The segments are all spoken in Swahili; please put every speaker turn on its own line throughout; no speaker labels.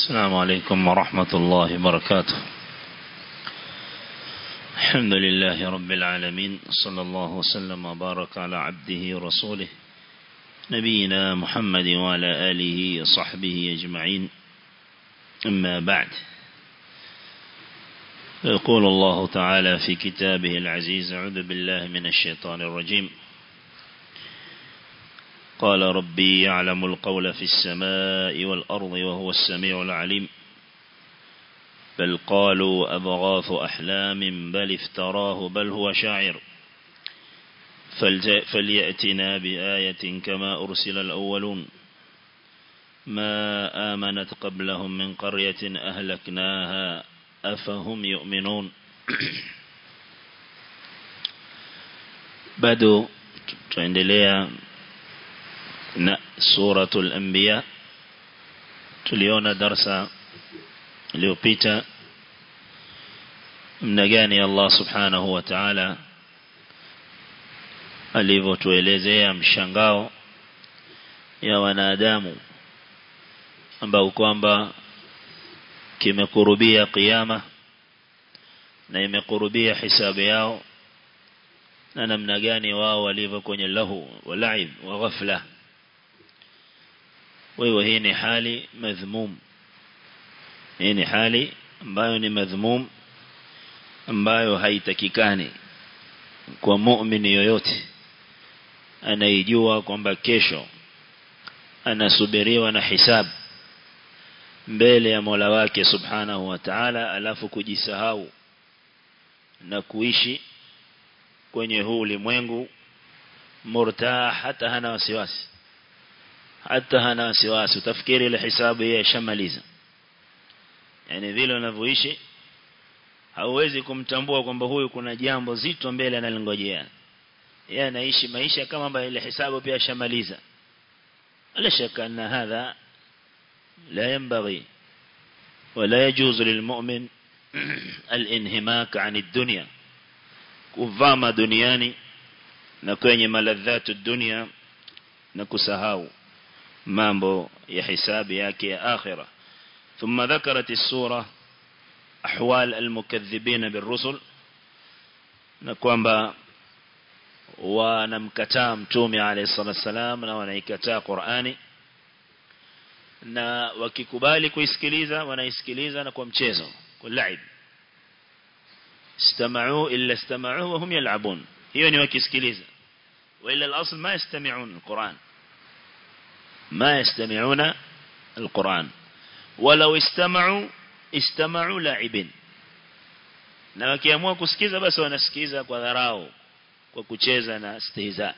السلام عليكم ورحمة الله وبركاته الحمد لله رب العالمين صلى الله وسلم وبارك على عبده ورسوله نبينا محمد وعلى آله وصحبه أجمعين أما بعد يقول الله تعالى في كتابه العزيز أعوذ بالله من الشيطان الرجيم قال ربي يعلم القول في السماء والأرض وهو السميع العليم بل قالوا أبغاث أحلام بل افتراه بل هو شاعر فليأتنا بآية كما أرسل الأولون ما آمنت قبلهم من قرية أهلكناها أفهم يؤمنون bado tuendelea na suratul anbiya tuliona darsa iliyopita mna gani Allah subhanahu wa ta'ala alivyotuelezea mshangao ya wanadamu ambao kwamba kimekurubia kiyama na imekurubia hisabu yao na namna gani wao walivyo kwenye lahu walaib wa ghafla wewe hii ni hali madhmum hii ni hali ambayo ni madhmum ambayo haitakikani kwa muumini yoyote anaijua kwamba kesho anasubiriwa na hisabu mbele ya Mola wake Subhanahu wa Ta'ala alafu kujisahau na kuishi kwenye huu ulimwengu murtah hata hana wasiwasi hata hana wasiwasi utafikiri ile hisabu yeye shamaliza yani vile unavyoishi hauwezi kumtambua kwamba huyu kuna jambo zito mbele analingojea yeye anaishi maisha kama ambayo ile hisabu pia shamaliza la shaka anna hadha لا ينبغي ولا يجوز للمؤمن الانهماك عن الدنيا kuvama duniani na kwenye maladhatu dunia na kusahau mambo ya hisabu yake ya akhira ثم ذكرت السورة أحوال المكذبين بالرسل na kwamba wanamkataa mtume alayhi salatu wasalam na wanaikataa Qur'ani na wakikubali kuisikiliza wanaisikiliza na kwa mchezo kwa laib istama'u illa istama'u wa hum yal'abun hiyo ni wakisikiliza wala al-asl ma yastami'un al-Qur'an ma yastami'una al-Qur'an walau istama'u istama'u la'ibin na wakiamua kusikiza basi wanasikiza kwa dharau kwa kucheza na stihza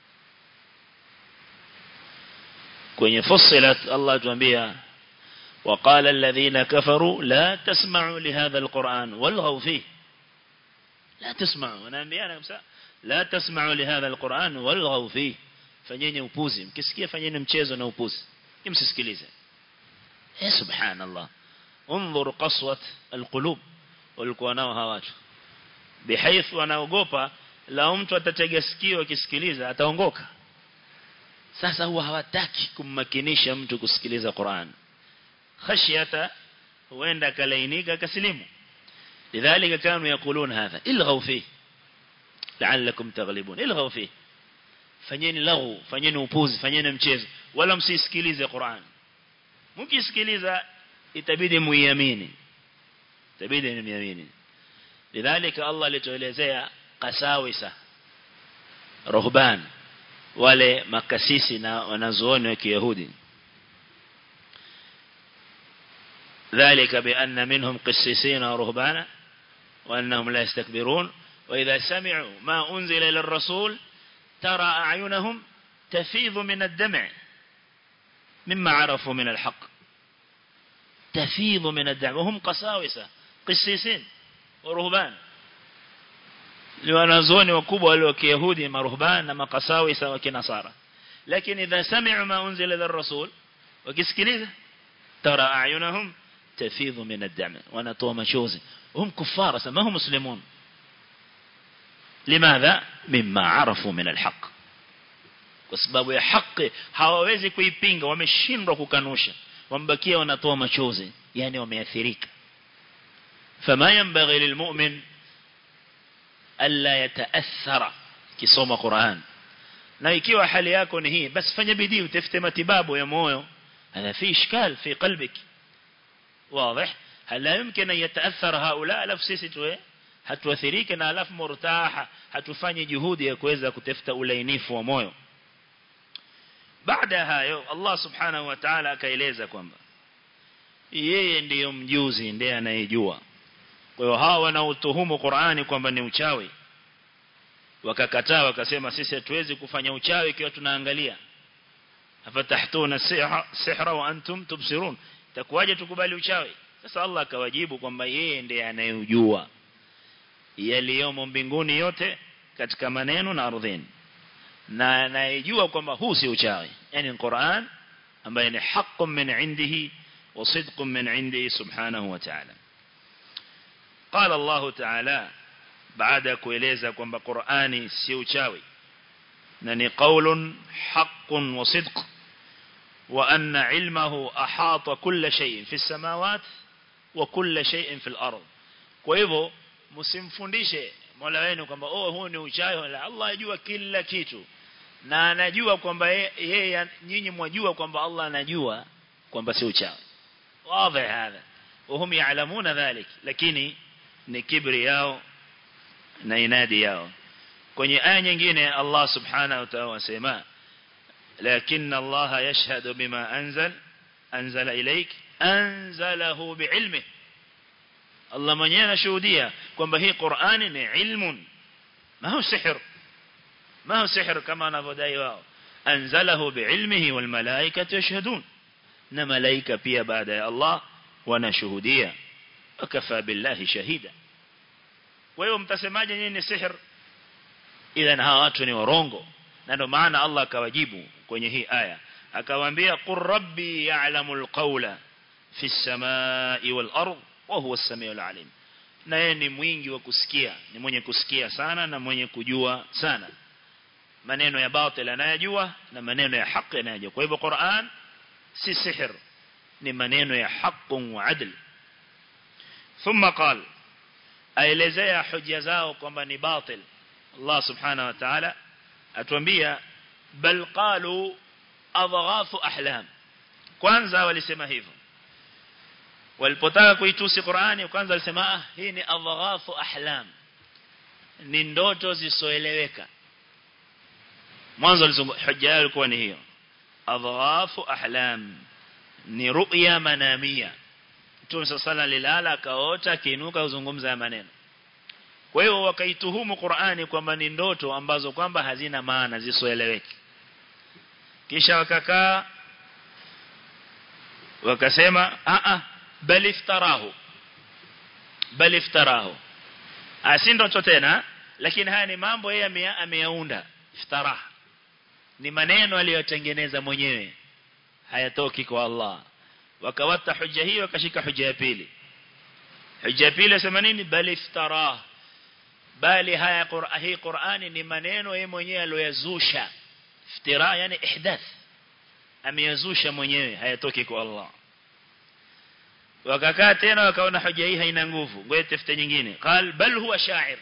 kwenye fussilat Allah tuambia وقال الذين كفروا لا تسمعوا لهذا القرآن والغوا فيه لا تسمعوا ونامبيانا كمسا لا تسمعوا لهذا القرآن والغوا فيه fanyeni upuzi mkisikia fanyeni mchezo na upuzi msisikilize eh subhanallah انظر قسوه القلوب walikuwa nao hawa watu bihaythu wanaogopa la mtu atatega sikio akisikiliza ataongoka sasa huwa hawataki kummakinisha mtu kusikiliza Qur'an khashyata huenda kalainika kasilimu lidhalika kanu yakulun hadha ilghaw fi la'allakum taghlibun ilghaw fi fanyeni laghu fanyeni upuzi fanyeni mchezo wala msisikilize Qur'an mkisikiliza itabidi muiamini itabidi muiamini lidhalika Allah alituelezea qasawisa ruhban wale makasisi na wanazuoni wa Kiyahudi ذلك بأن منهم قسيسين ورهبانا وأنهم لا يستكبرون وإذا سمعوا ما أنزل إلى الرسول ترى أعينهم تفيض من الدمع مما عرفوا من الحق تفيض من الدمع وهم قساوسة قسيسين ورهبان wanazuoni wakubwa wale wa Kiyahudi maruhban na makasawisa wa kinasara lakini idha sami'u ma unzila lirrasul wakisikiliza tara a'yunahum tafidhu min ad-dam wanatoa machozi hum kuffara sama hum muslimun limadha mimma arafu min al-haq kwa sababu ya haki hawawezi kuipinga wameshindwa kukanusha wambakia wanatoa machozi yani wameathirika fama yanbaghi lilmu'min alla yataathara kisoma Qur'an na ikiwa hali yako ni hii basi fanya bidii utafute matibabu ya moyo هذا في إشكال في قلبك واضح هل لا يمكن أن يتأثر هؤلاء ألف sisi tuwe hatuathirike na alafu murtaha hatufanye juhudi ya kuweza kutafuta ulainifu wa moyo baada hayo Allah subhanahu wa ta'ala akaeleza kwamba yeye ndiyo mjuzi ndiye anayejua kwa hiyo hawa wanaotuhumu Qur'ani kwamba ni uchawi wakakataa wakasema sisi hatuwezi kufanya uchawi ikiwa tunaangalia afatahtuna sihra wa antum tubsirun takwaje tukubali uchawi sasa Allah akawajibu kwamba yeye ndiye anayejua yaliyomo mbinguni yote katika maneno na ardhini na anayejua kwamba huu si uchawi yani Qur'an ambaye ni haqqun min indihi wa sidqun min indihi subhanahu wa ta'ala قال الله تعالى baada kueleza kwamba Qur'ani si uchawi na ni qaulun haqqun wa sidq wa anna ilmahu ahata kull shay fi samawat wa kull shay fi al-ard kwa hivyo msimfundishe Mola wenu kwamba oh huu ni uchawi la Allah ajua kila kitu na anajua kwamba yeye nyinyi mwajua kwamba Allah anajua kwamba si uchawi wazi hapa وهم يعلمون ذلك lakini ni kibri yao na inadi yao kwenye aya nyingine Allah subhanahu wa ta'ala wasema lakini Allah yashhadu bima anzal anzala ilaik anzalahu biilmihi Allah mwenyewe anashuhudia kwamba hii Qur'ani ni ilmun ma hu sihr ma hu sihr kama wanavyodai wao anzalahu biilmihi wal malaikatu yashhadun na malaika pia baada ya Allah wanashuhudia wakafa billahi shahida kwa hiyo mtasemaje nyinyi ni sihr idhan hawa watu ni warongo na ndio maana Allah akawajibu kwenye hii aya akawaambia qur rabbi ya'lamul qawla fi samai wal ard wa huwa as-sami'ul alim na yeye ni mwingi wa kusikia ni mwenye kusikia sana na mwenye kujua sana maneno ya batil anayajua na maneno ya haki anayajua kwa hivyo Qur'an si sihr ni maneno ya haki wa adl thumma qala aelezea hoja zao kwamba ni batil Allah subhanahu wa ta'ala atuambia bal qalu adghafu ahlam kwanza walisema hivyo walipotaka kuitusi Qur'ani kwanza walisema ah hii ni adghafu ahlam ni ndoto zisoeleweka mwanzo hoja yao ilikuwa ni hiyo adghafu ahlam ni ru'ya manamia Mtume sala lilala akaota akiinuka uzungumza maneno kwa hiyo wakaituhumu Qur'ani kwamba ni ndoto ambazo kwamba hazina maana zisoeleweki kisha wakakaa wakasema a a bal iftarahu bal iftarahu asi ndoto tena lakini haya ni mambo yeye ameyaunda iftara ni maneno aliyotengeneza mwenyewe hayatoki kwa Allah wakawata hujja hii wakashika hujja ya pili hujja ya pili sema nini bal iftara bali haya Qur'an hii Qur'ani ni maneno yeye mwenyewe aliyozusha iftira yani ihdath ameyazusha mwenyewe hayatoki kwa Allah wakakaa tena wakaona hoja hii haina nguvu ngoja tafute nyingine qal bal huwa sha'ir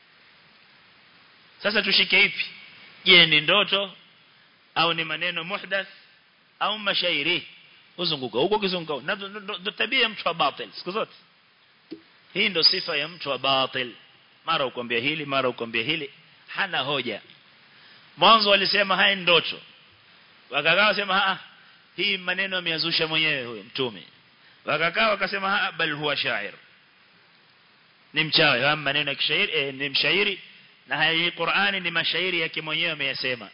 sasa tushike ipi je ni ndoto au ni maneno muhdath au mashairi uzunguka huko kizunguka ndo tabia mtu wa batil siku zote hii ndo sifa ya mtu wa batil mara ukwambia hili mara ukwambia hili hana hoja mwanzo walisema haya ndoto wakakaa wasema ah hii maneno ameyazusha mwenyewe huyo mtume wakakaa wakasema ah bal huwa shair ni mchawi haya maneno ya kishairi eh, ni mshairi na haya hii Qur'ani ni mashairi yake mwenyewe ameyasema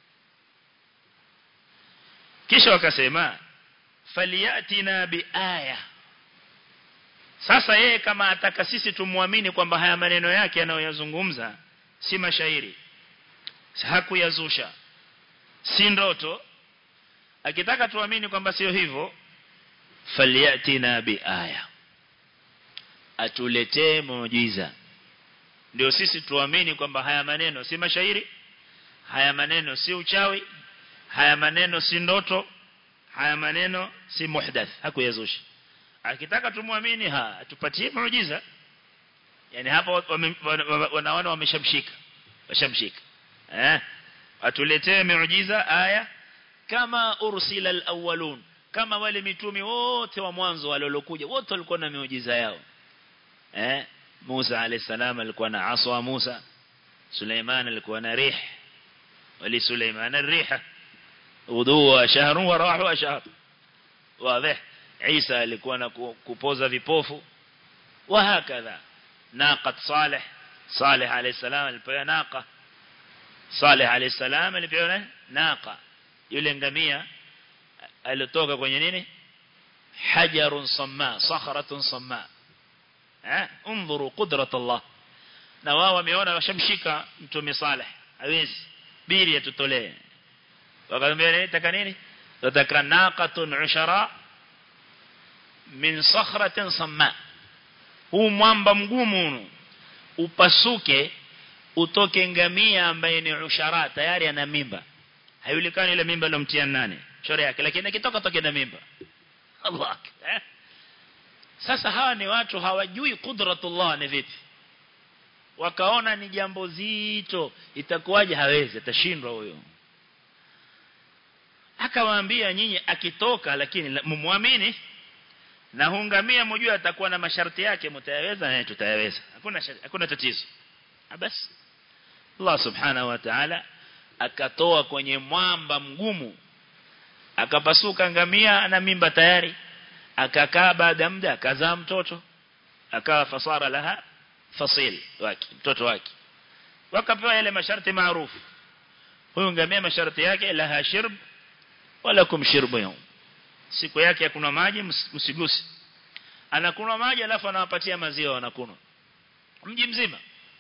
kisha wakasema faliyatina biaya sasa yeye kama ataka sisi tumwamini kwamba haya maneno yake anayoyazungumza si mashairi hakuyazusha si ndoto akitaka tuamini kwamba sio hivyo faliyatina biaya atuletee muujiza ndio sisi tuamini kwamba haya maneno si mashairi haya maneno si uchawi haya maneno si ndoto haya maneno si muhdath hakuyazusha akitaka tumwamini ha tupatie muujiza yani hapa wanaona wameshamshika washamshika eh atuletee muujiza aya kama ursila alawwalun kama wale mitume wote wa mwanzo waliokuja wote walikuwa na miujiza yao eh Musa alayhi salam alikuwa na aswa Musa Suleiman alikuwa na rih wali Suleiman الريحه udhu shahr wa rahu shahr wazi Isa alikuwa na kupoza vipofu wa hakadha naqat Saleh Saleh alayhi salam alipewa naqa Saleh alayhi salam alipewa naqa yule ngamia alitoka kwenye nini hajarun samma sakhratun samma eh انظروا قدره الله na wao wameona washamshika mtume Saleh hawezi biri atutolee wakamwambia nataka nini nataka naqatun ushara min sakhratin samma huu mwamba mgumu upasuke utoke ngamia ambaye ni ushara tayari ana mimba haijulikani ile mimba ilomtia nani shore yake lakini akitoka toke na mimba Allah eh? sasa hawa ni watu hawajui kudratullah ni vipi wakaona ni jambo zito itakuwaje hawezi atashindwa huyo akawaambia nyinyi akitoka lakini mumwamini na hungamia mjue atakuwa na masharti yake mtayaweza na tutayaweza hakuna hakuna tatizo basi Allah subhanahu wa ta'ala akatoa kwenye mwamba mgumu akapasuka ngamia na mimba tayari akakaa baada muda akazaa mtoto akawa fasara laha fasil wake mtoto wake wakapewa yale masharti maarufu huyu ngamia masharti yake laha shirb wala kumshirbu yao siku yake hakuna maji msigusi anakunywa maji alafu anawapatia maziwa wanakunywa mji mzima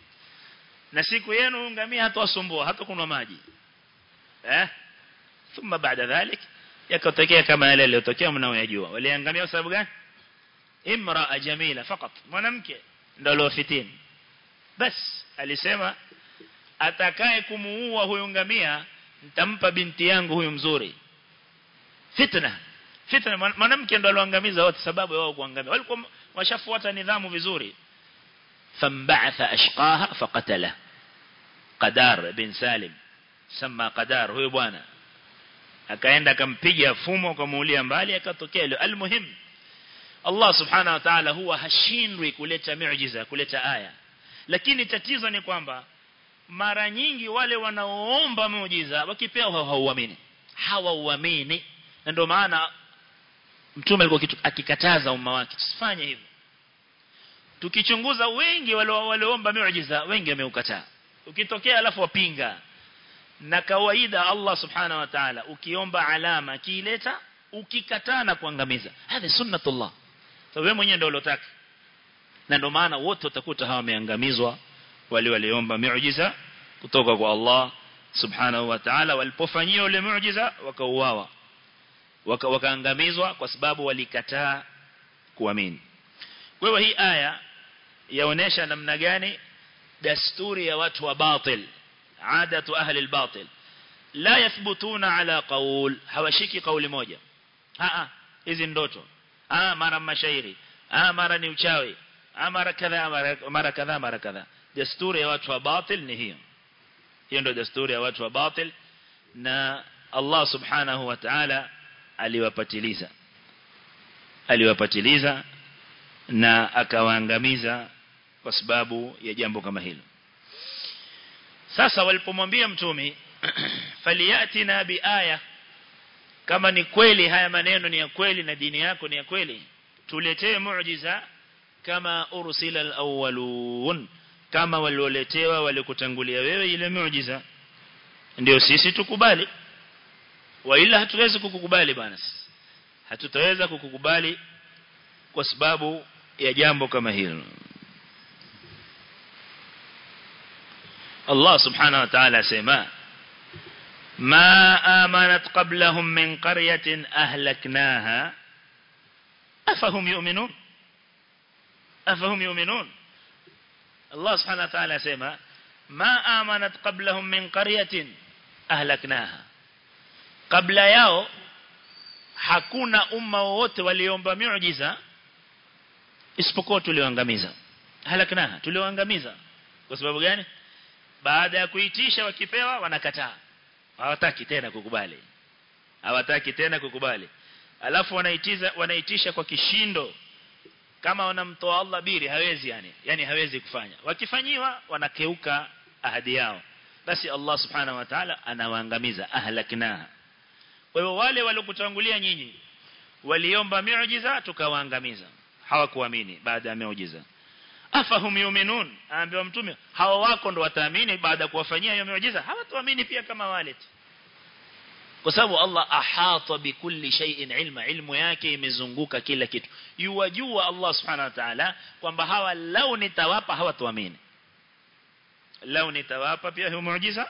na siku yenu ngamia hatawasumbua hata kunywa maji eh thumma baada dhalik yakatokea kama yale yaliyotokea mnaoyajua waliangamia sababu gani imraa jamila fakat mwanamke ndio aliofitini bas alisema atakaye kumuua huyu ngamia nitampa binti yangu huyu mzuri fitna fitna mwanamke ndo aloangamiza wote sababu wao kuangamia walikuwa washafuata nidhamu vizuri fambaatha ashqaha faqatala qadar bin salim sema qadar huyo bwana akaenda akampiga fumo akamuulia mbali akatokea ile almuhim Allah subhanahu wa ta'ala huwa hashindwi kuleta miujiza kuleta aya lakini tatizo ni kwamba mara nyingi wale wanaoomba muujiza wakipewa hawauamini hawauamini na ndio maana mtume alikuwa akikataza umma wake usifanye hivyo tukichunguza wengi wale walioomba miujiza wengi wameukataa ukitokea alafu wapinga na kawaida Allah subhanahu wa ta'ala ukiomba alama kiileta ukikataa na kuangamiza hadhi sunnatullah so wewe mwenyewe ndio ulotaka na ndio maana wote utakuta hawa wameangamizwa wale waliomba miujiza kutoka kwa Allah subhanahu wa ta'ala walipofanyia ule muujiza wakauawa waka wakaangamizwa kwa sababu walikataa kuamini kwa hiyo hii aya yaonesha namna gani dasturi ya watu wa batil adatu ahli albatil la yathbutuna ala qaul hawashiki kauli moja a hizi ndoto ah mara mashairi ah mara ni uchawi ah mara kadha mara kadha mara kadha desturi ya watu wa batil ni hiyo hiyo ndio desturi ya watu wa batil na Allah subhanahu wa ta'ala aliwapatiliza aliwapatiliza na akawaangamiza kwa sababu ya jambo kama hilo sasa walipomwambia mtume faliyatina biaya kama ni kweli haya maneno ni ya kweli na dini yako ni ya kweli tuletee muujiza kama ursila alawwalun kama walioletewa walikutangulia wewe ile muujiza ndio sisi tukubali wa ila hatuwezi kukukubali bwana hatutaweza kukukubali kwa sababu ya jambo kama hilo Allah subhanahu wa ta'ala sema ما آمنت قبلهم من قرية أهلكناها أفهم يؤمنون أفهم يؤمنون الله سبحانه وتعالى سيما ما آمنت قبلهم من قرية أهلكناها قبل ياو hakuna umma wowote waliomba miujiza isipokuwa tulioangamiza halaknaha tulioangamiza kwa sababu gani baada ya kuitisha wakipewa wanakataa hawataki tena kukubali hawataki tena kukubali alafu wanaitiza wanaitisha kwa kishindo kama wanamtoa Allah biri hawezi yani yani hawezi kufanya wakifanyiwa wanakeuka ahadi yao basi Allah subhanahu wa ta'ala anawaangamiza ahlaknaha kwa hiyo wale waliokutangulia nyinyi waliomba miujiza tukawaangamiza hawakuamini baada ya miujiza afahum yuminun aambiwa mtume hawa wako ndo wataamini baada ya kuwafanyia hiyo miujiza hawatuamini pia kama wale kwa sababu Allah ahata bikulli shay'in ilma ilmu yake imezunguka kila kitu yuwajua Allah subhanahu wa ta'ala kwamba hawa lau nitawapa hawatuamini lau nitawapa pia hiyo muujiza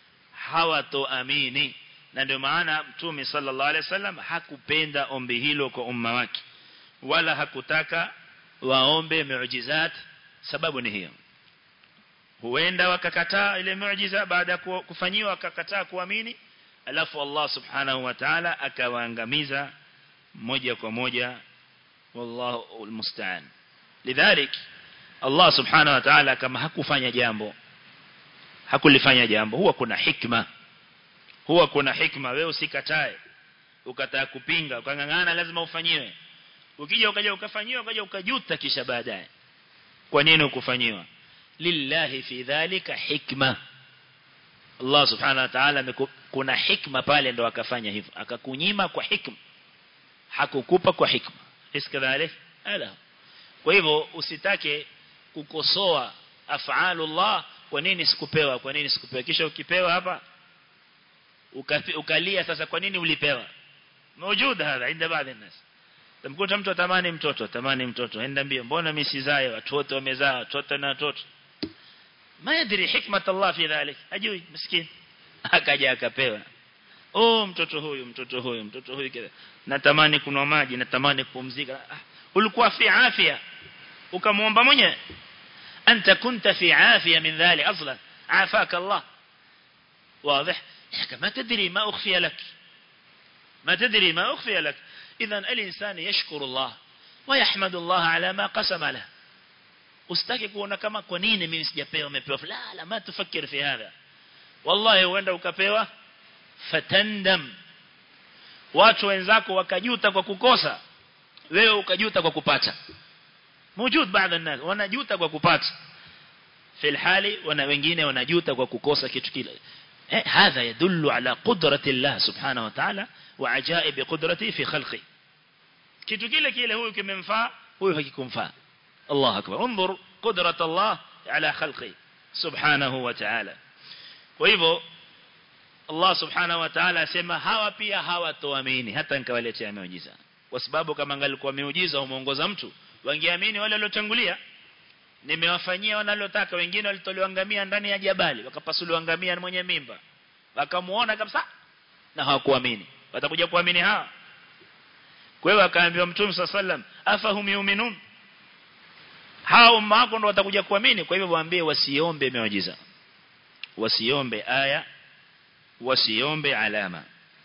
hawatoamini na ndio maana mtume sallallahu alaihi wasallam hakupenda ombi hilo kwa umma wake wala hakutaka waombe miujizat sababu ni hiyo huenda wakakataa ile miujiza baada ya kufanyiwa wakakataa kuamini alafu Allah subhanahu wa ta'ala akawaangamiza moja kwa moja wallahu almusta'an lidhalik Allah subhanahu wa ta'ala kama hakufanya jambo hakulifanya jambo huwa kuna hikma huwa kuna hikma wewe usikatae ukataa kupinga ukangangana lazima ufanyiwe ukija ukaja ukafanyiwa ukaja ukajuta kisha baadaye kwa nini ukufanyiwa lillahi fi dhalika hikma Allah subhanahu wa ta'ala kuna hikma pale ndo akafanya hivyo akakunyima kwa hikma hakukupa kwa hikma iskadhalik ala kwa hivyo usitake kukosoa af'alullah kwa nini sikupewa kwa nini sikupewa kisha ukipewa hapa ukalia sasa kwa nini ulipewa موجود هذا عند بعض الناس tamkuta mtu atamani mtoto atamani mtoto enda mbio mbona mimi sizae watu wote wamezaa watoto na watoto ma yadri hikmat Allah fi dhalik ajui miskin akaja akapewa oh mtoto huyu mtoto huyu mtoto huyu kile natamani kunwa maji natamani kupumzika ah, ulikuwa fi afya ukamuomba mwenyewe anta kunta fi afya min dhalik aslan عافاك الله واضح ما تدري ما أخفي لك ما تدري ما أخفي لك إذا الإنسان يشكر الله ويحمد الله على ما قسم له usitaki kuona kama kwa nini mimi sijapewa umepewa la la ma tufikir fi hadha wallahi uenda ukapewa fatandam watu wenzako wakajuta kwa kukosa wewe ukajuta kwa kupata موجود بعض الناس wanajuta kwa kupata في الحال wana wengine wanajuta kwa kukosa kitu kile هذا يدل على قدرة الله سبحانه وتعالى وعجائب قدرته في خلقه kitu kile kile huyu kimemfaa huyu hakikumfaa الله أكبر انظر قدرة الله على خلقه سبحانه وتعالى وإذا الله سبحانه وتعالى asema hawa pia hawatoamini hata nikawaletea miujiza kwa sababu kama angalikuwa miujiza umeongoza mtu wangeamini wale waliotangulia nimewafanyia wanalotaka wengine walitolewa ngamia ndani ya jabali wakapasuliwa ngamia mwenye mimba wakamuona kabisa na hawakuamini watakuja kuamini hawa kwa hiyo akaambiwa mtume sallam afahum yu'minun hao mako ndo watakuja kuamini kwa hivyo waambie wasiombe miujiza wasiombe aya wasiombe alama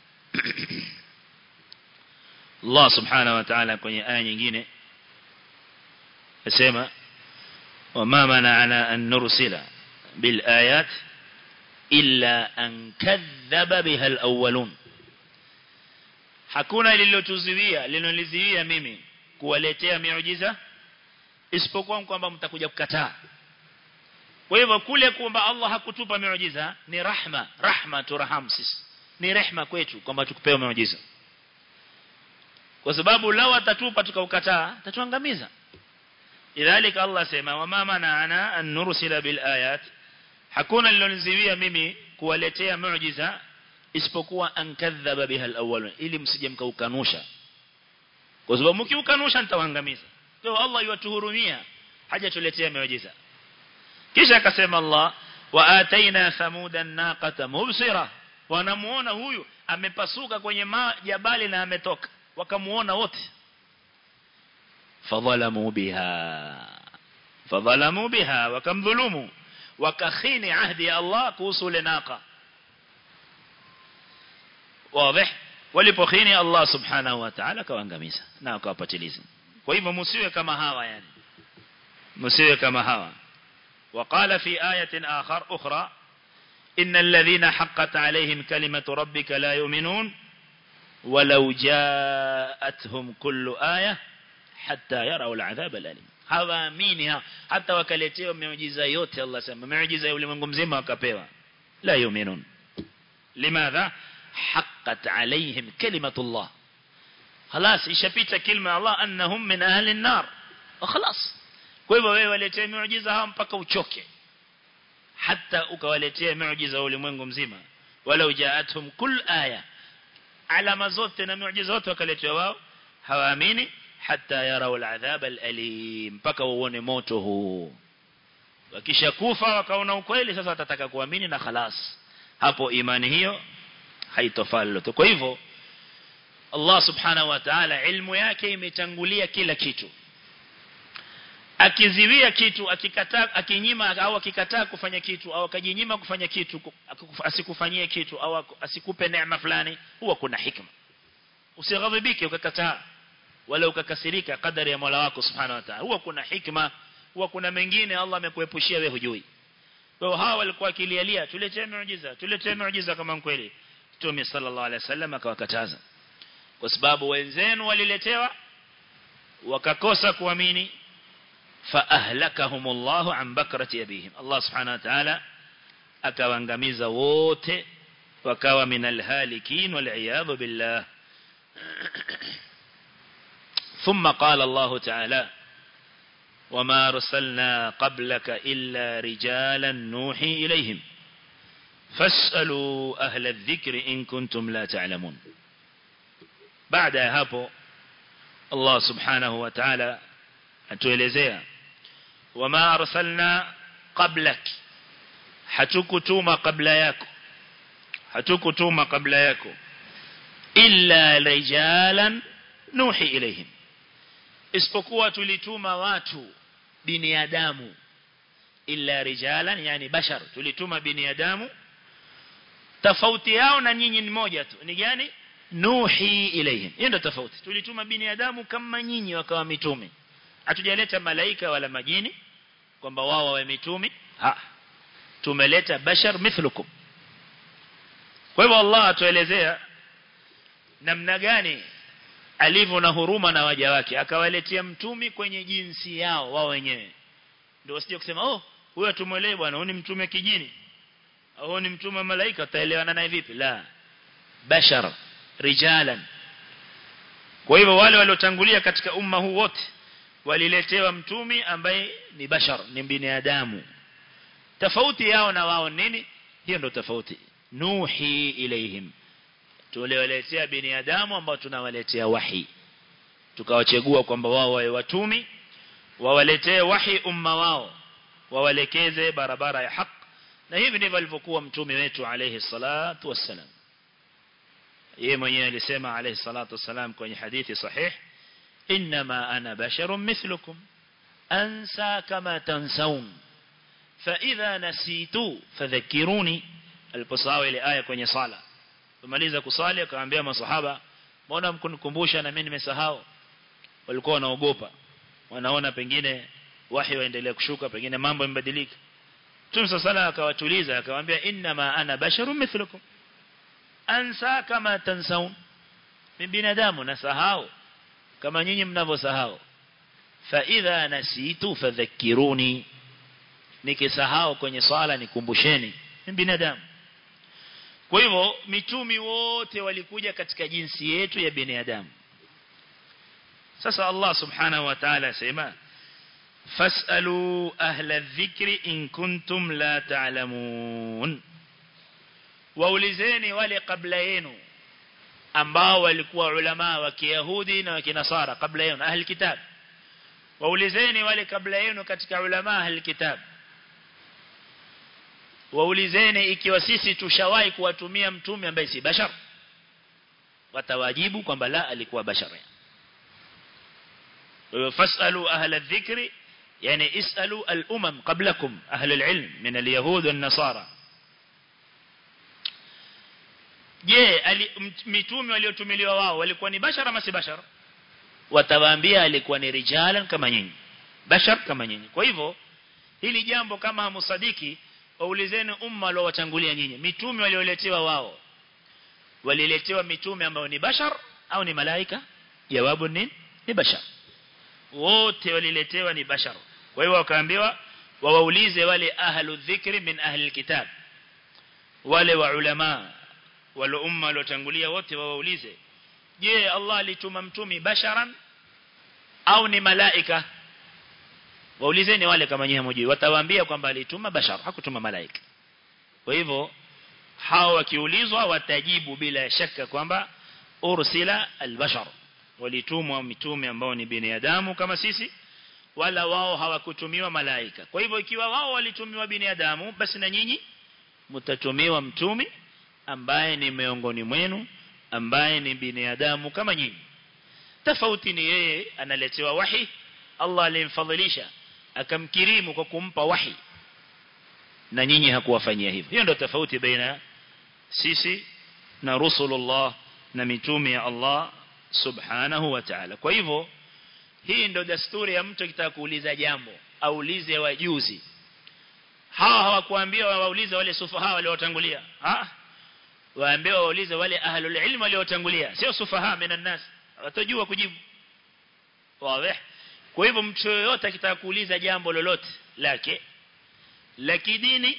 Allah subhanahu wa ta'ala kwenye aya nyingine yasema وما منعنا أن نرسل بالآيات إلا أن كذب بها الأولون hakuna lililotuziwia linoliziwia mimi kuwaletea miujiza isipokuwa kwamba mtakuja kukataa kwa hivyo kule kwamba Allah hakutupa miujiza ni rahma rahma turaham sisi ni rehma kwetu kwamba tukupewa miujiza kwa sababu lao atatupa tukaukataa tatuangamiza idhalika Allah sema wama mana'ana an nursila bil ayat hakuna liloniziwia mimi kuwaletea miujiza isipokuwa ankadhaba biha al ili msije mkaukanusha kwa sababu mkiukanusha nitawaangamiza kwa Allah yuwatuhurumia haja tuletea miujiza kisha akasema Allah wa ataina thamuda naqata mubsira wanamuona huyu amepasuka kwenye jabali na ametoka wakamuona wote fadhalamu biha fadhalamu biha wakamdhulumu wakakhini ahdi ya Allah kuhusu ile naqa واضح walipokhini Allah subhanahu wa ta'ala akawaangamiza na akawapatiliza kwa hivyo msiwe kama hawa yani msiwe kama hawa وقال في آية آخر أخرى إن الذين حقت عليهم كلمة ربك لا يؤمنون ولو جاءتهم كل آية حتى يروا العذاب الأليم hawaamini hata wakaletewa miujiza yote Allah sema miujiza ya ulimwengu mzima wakapewa la yuminun limadha haqqat alaihim kalimatullah خلاص ishapita kilma ya Allah annahum min ahli an-nar wa khalas kwa hivyo wewe waletee miujiza hao mpaka uchoke hata ukawaletea miujiza ya ulimwengu mzima wala ujaatuhum kull aya alama zote na miujiza zote wakaletewa wao hawaamini hata yarau al-adhab al-alim mpaka uone moto huu wakisha kufa wakaona ukweli sasa watataka kuamini na khalas hapo imani hiyo haitofaa lolote kwa hivyo Allah subhanahu wa ta'ala ilmu yake imetangulia kila kitu akiziwia kitu akikataa akinyima au akikataa kufanya kitu au akajinyima kufanya kitu asikufanyie kitu au asikupe neema fulani huwa kuna hikma usighadhibike ukakataa wala ukakasirika kadari ya Mola wako subhanahu wa ta'ala huwa kuna hikma huwa kuna mengine Allah amekuepushia wewe hujui kwa hawa walikuwa akilialia tuletee miujiza tuletee miujiza kama kweli Mtume sallallahu alaihi wasallam akawakataza kwa sababu wenzenu waliletewa wakakosa kuamini fa ahlakahumullahu an bakrati abihim Allah subhanahu wa ta'ala akawaangamiza wote wakawa minal halikin wal iyad billah ثم قال الله تعالى وما رسلنا قبلك إلا رجالا نوحي إليهم فاسألوا أهل الذكر إن كنتم لا تعلمون بعد هابو الله سبحانه وتعالى atuelezea wama arsalna qablak hatukutuma kabla yako hatukutuma kabla yako illa rijalan nuhi ilayhim isipokuwa tulituma watu binadamu illa rijalan yani bashar tulituma binadamu tofauti yao na nyinyi ni moja tu ni gani nuhi ilayhim hiyo ndio tofauti tulituma binadamu kama nyinyi wakawa mitume hatujaleta malaika wala majini kwamba wao wawe mitumi ha tumeleta bashar mithlukum kwa hivyo Allah atuelezea namna gani alivyo na huruma na waja wake akawaletea mtumi kwenye jinsi yao wao wenyewe ndio wasije kusema oh huyo tumwelewe bwana huyu ni mtume kijini au ni mtume malaika taelewana naye vipi la bashar rijalan kwa hivyo wale waliotangulia katika umma huu wote waliletewa mtumi ambaye ni bashar ni binadamu tofauti yao na wao nini hiyo ndio tofauti nuhi ilaihim tuliwaletea binadamu ambao tunawaletea wahi tukawachagua kwamba wao wawe watumi wawaletee wahi umma wao wawalekeze barabara ya haki na hivi ndivyo alivyokuwa mtume wetu alayhi salatu wassalam yeye mwenyewe alisema alayhi salatu wassalam kwenye hadithi sahih إنما أنا بشر مثلكم أنسى كما تنسون فإذا نسيت فذكروني aliposawa ile aya kwenye sala kumaliza kusali akawaambia masahaba mbona mkunikumbusha na mimi nimesahau walikuwa wanaogopa wanaona pengine wahi waendelea kushuka pengine mambo yamebadilika Mtume sala akawatuliza akamwambia inna ma ana basharun mithlukum ansa kama tansaun mimi binadamu nasahau kama nyinyi mnavyosahau fa idha nasitu fadhakkiruni nikisahau kwenye swala nikumbusheni ni binadamu kwa hivyo mitumi wote walikuja katika jinsi yetu ya binadamu sasa Allah subhanahu wa ta'ala asema fasalu ahla dhikri in kuntum la ta'lamun waulizeni wale kabla yenu ambao walikuwa ulama wa Kiyahudi na wa Kinasara kabla yenu ahli kitab waulizeni wale kabla yenu katika ulama ahli kitab waulizeni ikiwa sisi tushawahi kuwatumia mtume ambaye si bashar watawajibu kwamba la alikuwa bashar fasalu ahla dhikri yani isalu al-umam qablakum ahli al-ilm min al-yahud wan-nasara je mitume waliotumiliwa wao walikuwa ni bashara ama si bashara watawaambia alikuwa ni rijalan kama nyinyi bashar kama nyinyi kwa hivyo hili jambo kama hamusadiki waulizeni umma waliowatangulia nyinyi mitume walioletewa wao waliletewa mitume ambao ni bashar au ni malaika jawabu ni ni bashar wote waliletewa ni bashar kwa hiyo wakaambiwa wawaulize wale ahlu dhikri min ahli alkitab wale wa ulama wale umma waliotangulia wote wawaulize je Allah alituma mtumi basharan au ni malaika waulizeni wale kama nyewe mjui watawaambia kwamba alituma bashar hakutuma malaika kwa hivyo hao wakiulizwa watajibu bila shaka kwamba ursila albashar walitumwa mitume ambao ni binadamu kama sisi wala wao hawakutumiwa malaika kwa hivyo ikiwa wao walitumiwa binadamu basi na nyinyi mtatumiwa mtumi ambaye ni miongoni mwenu ambaye ni binadamu kama nyinyi tofauti ni yeye analetewa wahi Allah alimfadhilisha akamkirimu kwa kumpa wahi na nyinyi hakuwafanyia hivyo hiyo ndio tofauti baina sisi na rusulullah na mitume ya Allah subhanahu wa ta'ala kwa hivyo hii ndio desturi ya mtu akitaka kuuliza jambo aulize wajuzi hawa hawakuambia waulize wale sufaha waliotangulia ah waambiwa waulize wale ahlul ilm waliotangulia sio sufaha minan nas watajua kujibu wazi kwa hivyo mtu yoyote akitaka kuuliza jambo lolote lake la kidini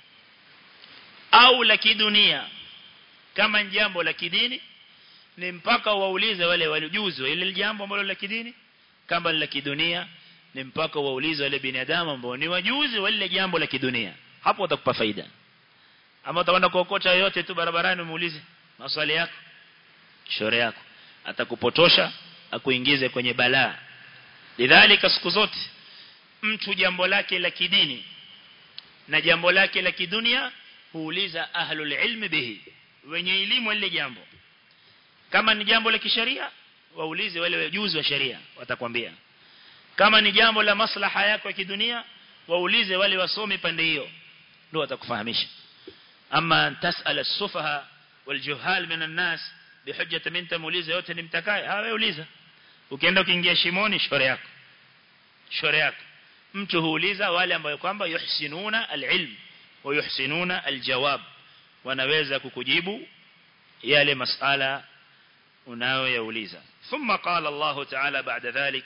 au la kidunia kama jambo la kidini ni mpaka waulize wale walijuzi ile jambo ambalo la kidini kama la kidunia ni mpaka waulize wale binadamu ambao ni wajuzi wale jambo la kidunia hapo utakupa faida ama utakwenda kuokota yote tu barabarani umuulize maswali yako shore yako atakupotosha akuingize kwenye balaa lidhalika siku zote mtu jambo lake la kidini na jambo lake la kidunia huuliza ahlul ilmi bihi wenye elimu ile jambo kama ni jambo la kisheria waulize wale wajuzi wa sheria watakwambia kama ni jambo la maslaha yako ya kidunia waulize wale wasomi pande hiyo ndio watakufahamisha ama tasala sufaha waljuhal min الناس bihujja minta muulize yote ni mtakaye ah wewe uliza ukienda ukiingia shimoni shore yako shore yako mtu huuliza wale ambao kwamba yuhsinuna alilm wa yuhsinuna aljawab wanaweza kukujibu yale masala unayoyauliza thumma qala Allah ta'ala ba'da dhalik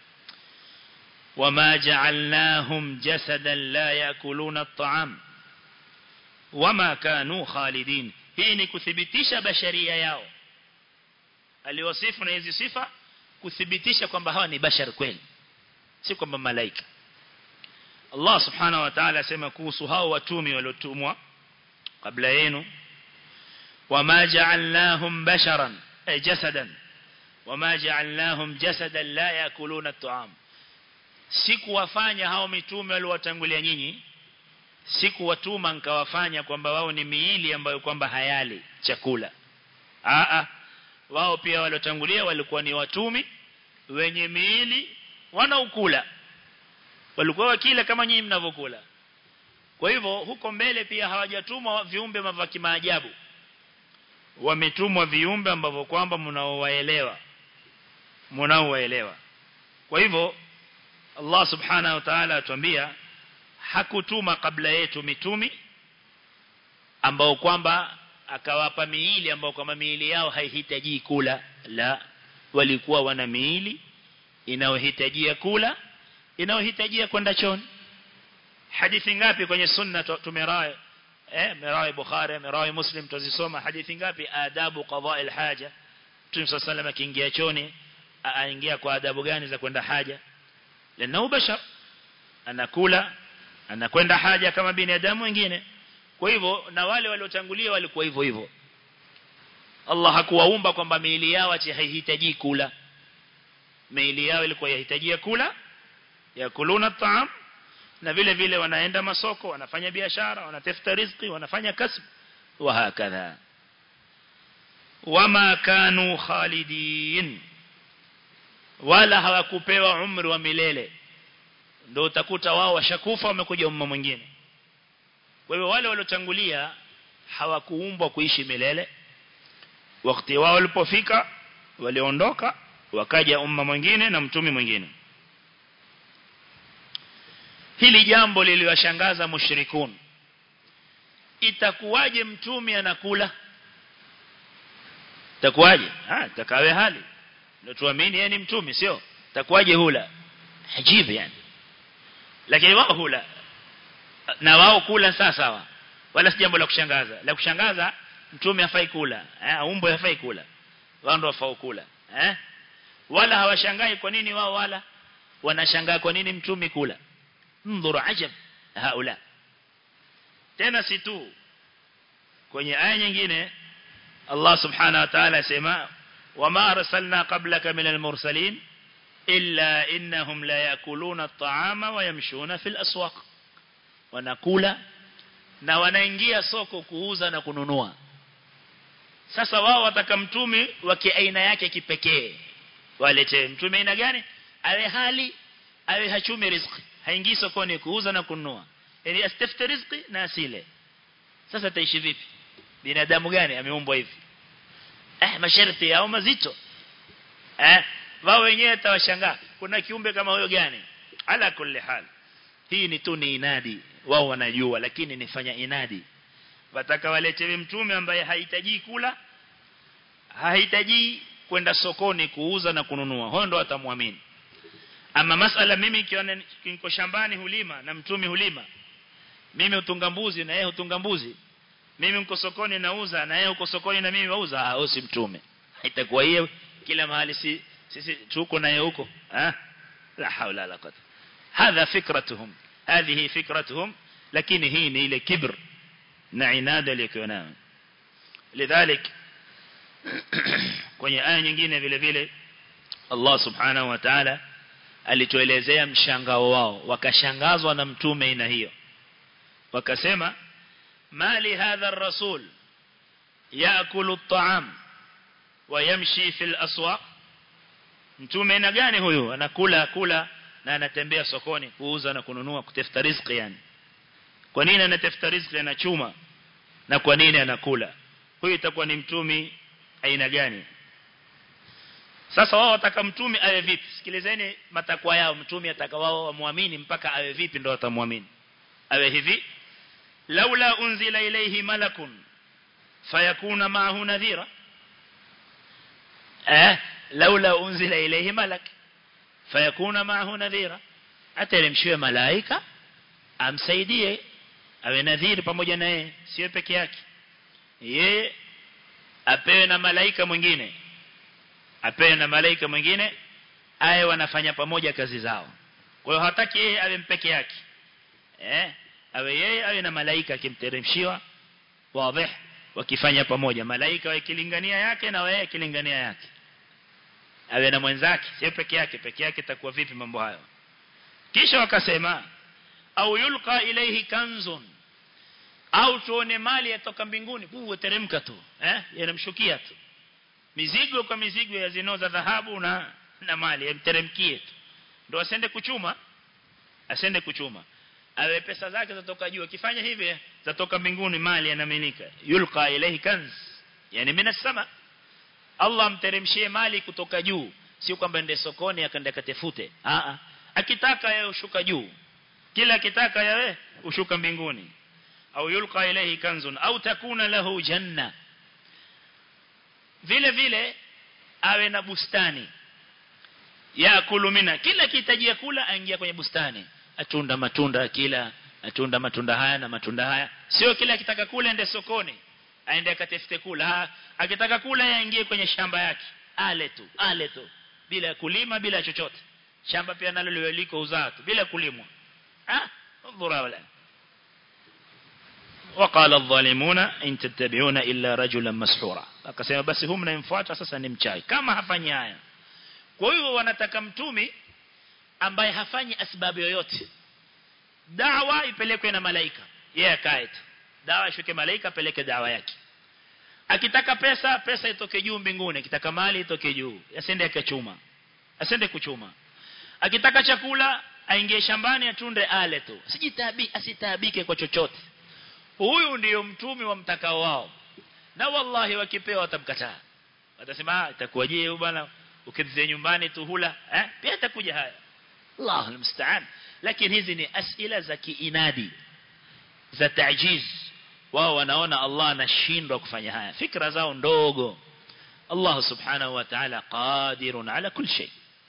وما جعلناهم جسدا لا يأكلون الطعام وما كانوا خالدين hii ni kuthibitisha basharia yao aliwasifu na hizi sifa kuthibitisha kwamba hawa ni bashar kweli si kwamba malaika Allah subhanahu wa ta'ala asema kuhusu hao watumi waliotumwa kabla yenu wama ja'alnahum basharan ay jasadan wama ja'alnahum jasadan la yakuluna at-ta'am sikuwafanya hao mitume waliowatangulia nyinyi sikuwatuma nikawafanya kwamba wao ni miili ambayo kwamba hayali chakula a a wao pia waliotangulia walikuwa ni watumi wenye miili wanaokula walikuwa wakila kama nyinyi mnavyokula kwa hivyo huko mbele pia hawajatumwa viumbe mavaki maajabu wametumwa viumbe ambavyo kwamba mnaowaelewa mnaowaelewa kwa hivyo Allah subhanahu wa ta'ala atuambia hakutuma kabla yetu mitumi ambao kwamba akawapa miili ambao kwamba miili yao haihitaji kula la walikuwa wana miili inayohitajia kula inayohitajia kwenda chooni hadithi ngapi kwenye sunna tumerai eh merai bukhari merai muslim tuzisoma hadithi ngapi adabu qadaa alhaja Mtume صلى الله akiingia chooni aingia kwa adabu gani za kwenda haja lana bashar anakula anakwenda haja kama binadamu wengine kwa hivyo na wale waliotangulia walikuwa hivyo hivyo Allah hakuwaumba kwamba miili yao ati haihitaji kula miili yao ilikuwa yahitajia kula yakuluna taam na vile vile wanaenda masoko wanafanya biashara wanatafuta riziki wanafanya kasb wa hakadha wama kanu khalidin wala hawakupewa umri wa milele ndio utakuta wao washakufa wamekuja umma mwingine kwa hivyo wale waliotangulia hawakuumbwa kuishi milele wakati wao ulipofika waliondoka wakaja umma mwingine na mtumi mwingine hili jambo liliwashangaza mushrikun itakuwaje mtumi anakula itakuwaje ah takawe hali ndio tuamini yeye ni mtumi sio itakuwaje hula ajibu yani lakini wao hula na wao kula sawa sawa wala si jambo la kushangaza la kushangaza mtume hafai kula eh umbo hafai kula wao ndio wafao kula eh wala hawashangai kwa nini wao wala wanashangaa kwa nini mtume kula ndhuru ajab haula tena si tu kwenye aya nyingine Allah subhanahu wa ta'ala asema wama arsalna qablaka minal mursalin illa innahum la yakuluna at-ta'ama wa yamshuna fil aswaq wanakula na wanaingia soko kuuza na kununua sasa wao wataka mtumi wa kiaina yake kipekee walete mtume aina gani awe hali awe hachumi riziki haingii sokoni kuuza na kununua yani astafte riziki na asile sasa taishi vipi binadamu gani ameumbwa hivi eh masharti yao mazito eh wao wenyewe tawashangaa kuna kiumbe kama huyo gani ala kulli hal hii ni tu ni inadi wao wanajua lakini nifanya inadi wataka waletewe mtume ambaye hahitaji kula hahitaji kwenda sokoni kuuza na kununua huyo ndo atamwamini ama masala mimi ikiwa niko shambani hulima na mtume hulima mimi utunga mbuzi na yeye utunga mbuzi mimi niko sokoni nauza na yeye uko sokoni na mimi nauza ah si mtume itakuwa hiyo kila mahali si sisi tuko naye huko ah la haula la quwwata hadha fikratuhum hadhihi fikratuhum lakini hii ni ile kibr na inada iliyokuwa nayo lidhalik kwenye aya nyingine vile vile Allah subhanahu wa ta'ala alituelezea mshangao wao wakashangazwa na mtume aina hiyo wakasema mali hadha ar-rasul yaakulu at-ta'am wa yamshi fil aswaq mtume aina gani huyu anakula kula na anatembea sokoni kuuza na kununua kutafuta riziki yani kwa nini anatafuta riziki anachuma na kwa nini anakula huyu itakuwa ni mtumi aina gani sasa wao wataka mtume awe vipi sikilizeni matakwa yao mtume ataka wao wamuamini mpaka awe vipi ndio watamwamini awe hivi laula unzila ilayhi malakun fayakuna ma'ahu nadhira eh laula unzila ilayhi malak fayakuna ma'ahu nadhira ateremshiwe malaika amsaidie awe nadhiri pamoja na yeye sio peke yake yeye apewe na malaika mwingine apewe na malaika mwingine aye wanafanya pamoja kazi zao kwa hiyo hataki yeye awe mpeke yake eh awe yeye awe na malaika akimteremshiwa wazi wakifanya pamoja malaika wakilingania yake na wewe kilingania yake awe na mwenzake sio peke yake peke yake itakuwa vipi mambo hayo kisha wakasema au yulqa ilayhi kanzun au tuone mali yatoka mbinguni buwe teremka tu eh yanamshukia tu mizigo kwa mizigo ya zinoza dhahabu na na mali yamteremkie tu ndio asende kuchuma asende kuchuma awe pesa zake zatoka juu akifanya hivi zatoka mbinguni mali yanamilika yulqa ilayhi kanz yani minas sama Allah mteremshie mali kutoka juu sio kwamba ende sokoni akaenda katefute a a akitaka yeye ushuka juu kila akitaka yeye ushuka mbinguni au yulqa ilayhi kanzun au takuna lahu janna vile vile awe na bustani yakulu mina kila kihitajia kula aingia kwenye bustani atunda matunda kila atunda matunda haya na matunda haya sio kila akitaka kula ende sokoni aende akatafute kula ha, akitaka kula yaingie kwenye shamba yake ale tu ale tu bila kulima bila chochote shamba pia nalo liwe liko uzaa tu bila kulimwa ah dhura wala وقال الظالمون إن تتبعون إلا رجلا مسحورا akasema basi huyu mnayemfuata sasa ni mchai kama hafanyi haya kwa hiyo wanataka mtumi ambaye hafanyi asbabu yoyote dawa ipelekwe na malaika yeye akae tu dawa ishuke malaika apeleke dawa yake akitaka pesa pesa itoke juu mbinguni akitaka mali itoke juu asende akachuma asende kuchuma akitaka chakula aingie shambani atunde ale tu sijitabi asitaabike kwa chochote huyu ndiyo mtume wa mtakao wao na wallahi wakipewa watamkataa watasema itakuwaje huyo bwana ukizia nyumbani tu hula eh pia itakuja haya Allah almusta'an lakini hizi ni asila za kiinadi za tajiz wao wanaona Allah anashindwa kufanya haya fikra zao ndogo Allah subhanahu wa ta'ala qadirun ala kulli shay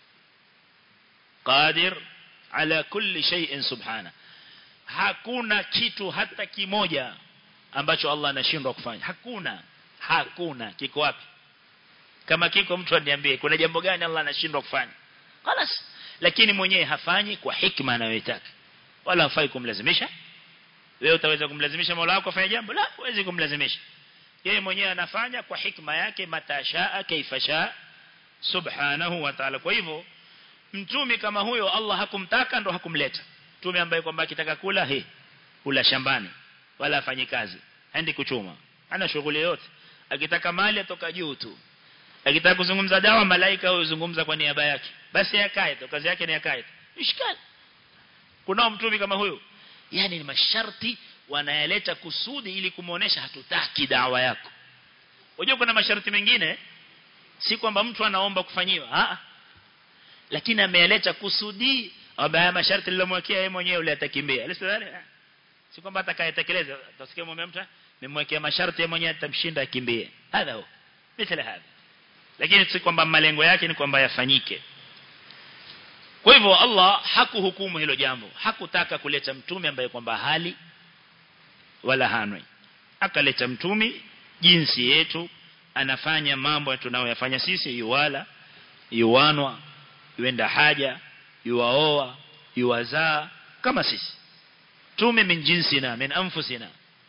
qadir ala kulli shay'in subhana hakuna kitu hata kimoja ambacho Allah anashindwa kufanya hakuna hakuna kiko wapi kama kiko mtu aniambie kuna jambo gani Allah anashindwa kufanya خلاص lakini mwenyewe hafanyi kwa hikma anayotaka wala hafai kumlazimisha wewe utaweza kumlazimisha Mola wako afanye jambo la huwezi kumlazimisha yeye mwenyewe anafanya kwa hikma yake matashaa kaifasha subhanahu wa ta'ala kwa hivyo mtumi kama huyo Allah hakumtaka ndo hakumleta mtume ambaye kwamba akitaka kula he kula shambani wala afanye kazi haendi kuchuma ana shughuli yote akitaka mali atoka juu tu akitaka kuzungumza dawa malaika huzungumza kwa niaba yake basi yakae tu kazi yake ni yakae mishkali kunao mtumi kama huyo yani ni masharti wanayaleta kusudi ili kumuonesha hatutaki dawa yako unajua kuna masharti mengine si kwamba mtu anaomba kufanyiwa ah lakini ameyaleta kusudi ambaye masharti nilomwekea yeye mwenyewe ule atakimbia alisidhani si kwamba atakayetekeleza utasikia mume mtu nimwekea masharti yeye mwenyewe atamshinda akimbie hadha huo mithla hadha lakini si kwamba malengo yake ni kwamba yafanyike kwa hivyo Allah hakuhukumu hilo jambo hakutaka kuleta mtume ambaye kwamba hali wala hanwi akaleta mtume jinsi yetu anafanya mambo tunayoyafanya sisi yuwala yuwanwa yuenda haja yuwaoa yuwazaa kama sisi tume min jinsina min anfusina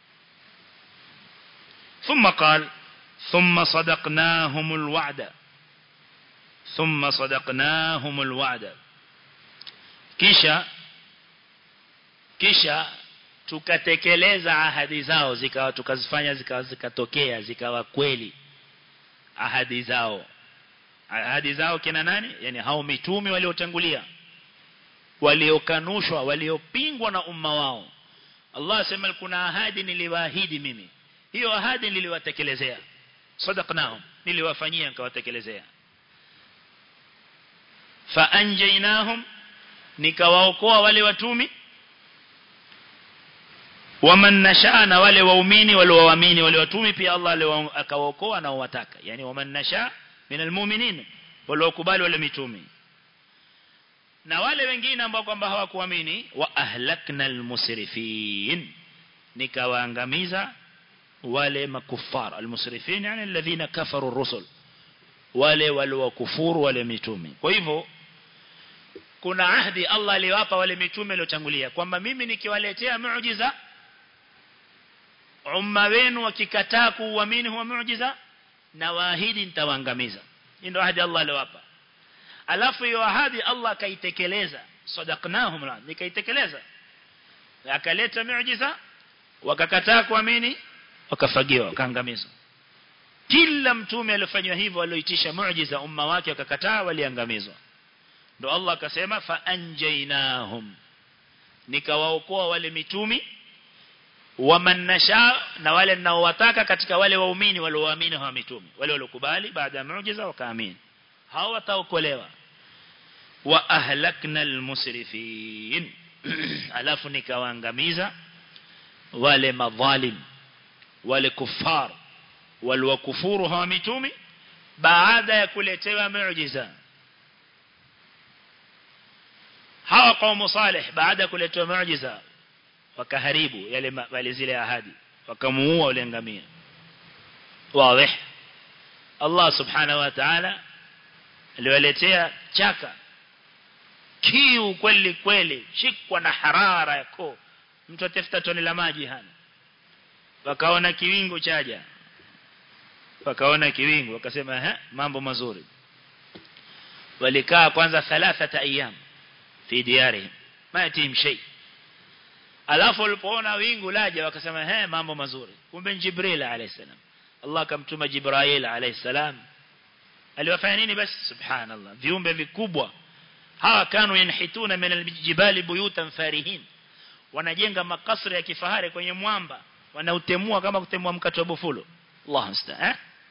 ثم قال ثم صدقناهم الوعد ثم صدقناهم الوعد kisha kisha tukatekeleza ahadi zao zikawa tukazifanya zikawa zikatokea zikawa kweli ahadi zao ahadi zao kina nani yani hao mitume waliotangulia waliokanushwa waliopingwa na umma wao Allah asema kuna ahadi niliwaahidi mimi hiyo ahadi niliwatekelezea sadaqnahum niliwafanyia nikawatekelezea fa anjaynahum nikawaokoa wale watumi waman nashaa na wale waumini waliowaamini wale watumi pia Allah akawaokoa na wataka yani waman nashaa min almu'minin waliokubali wale mitume na wale wengine ambao kwamba hawakuamini wa ahlakna almusrifin nikawaangamiza wale makufar almusrifin yani alladhina kafaru rusul wale waliokufuru wale mitume kwa hivyo kuna ahdi Allah aliwapa wale mitume waliotangulia kwamba mimi nikiwaletea muujiza umma wenu wakikataa kuuamini huwa muujiza na waahidi nitawaangamiza hii ndio ahadi Allah aliwapa alafu hiyo ahadi Allah akaitekeleza sadaqnahum la nikaitekeleza akaleta muujiza wakakataa kuamini wakafagiwa wakaangamizwa kila mtume aliyofanywa hivyo alioitisha muujiza umma wake wakakataa waliangamizwa ndo Allah akasema fa anjaynahum nikawaokoa wale mitumi waman nasha na wale ninaowataka katika wale waumini walioamini hawa mitume wale waliokubali baada ya muujiza wakaamini hao wataokolewa wa ahlakna almusrifin alafu nikawaangamiza wale madhalim wale kufar waliokufuru hawa mitume baada ya kuletewa muujiza hawa kaumu salih baada ya kuletewa muujiza wakaharibu yale wale zile ahadi wakamuua wale ngamia wazi Allah subhanahu wa ta'ala aliwaletea chaka kiu kweli kweli shikwa na harara yako mtu atafuta toni la maji hana wakaona kiwingu chaja wakaona kiwingu wakasema eh mambo mazuri walikaa kwanza thalathata ayyam fi diyarihim ma yatim shay alafu walipoona wingu laja wakasema he mambo mazuri kumbe jibril alayhi salam Allah akamtuma jibril alayhi salam aliwafanya nini basi subhanallah viumbe vikubwa hawa kanu yanhituna min aljibali buyutan farihin wanajenga makasri ya kifahari kwenye mwamba wanautemua kama kutemua mkate wa bufulo Allah msta eh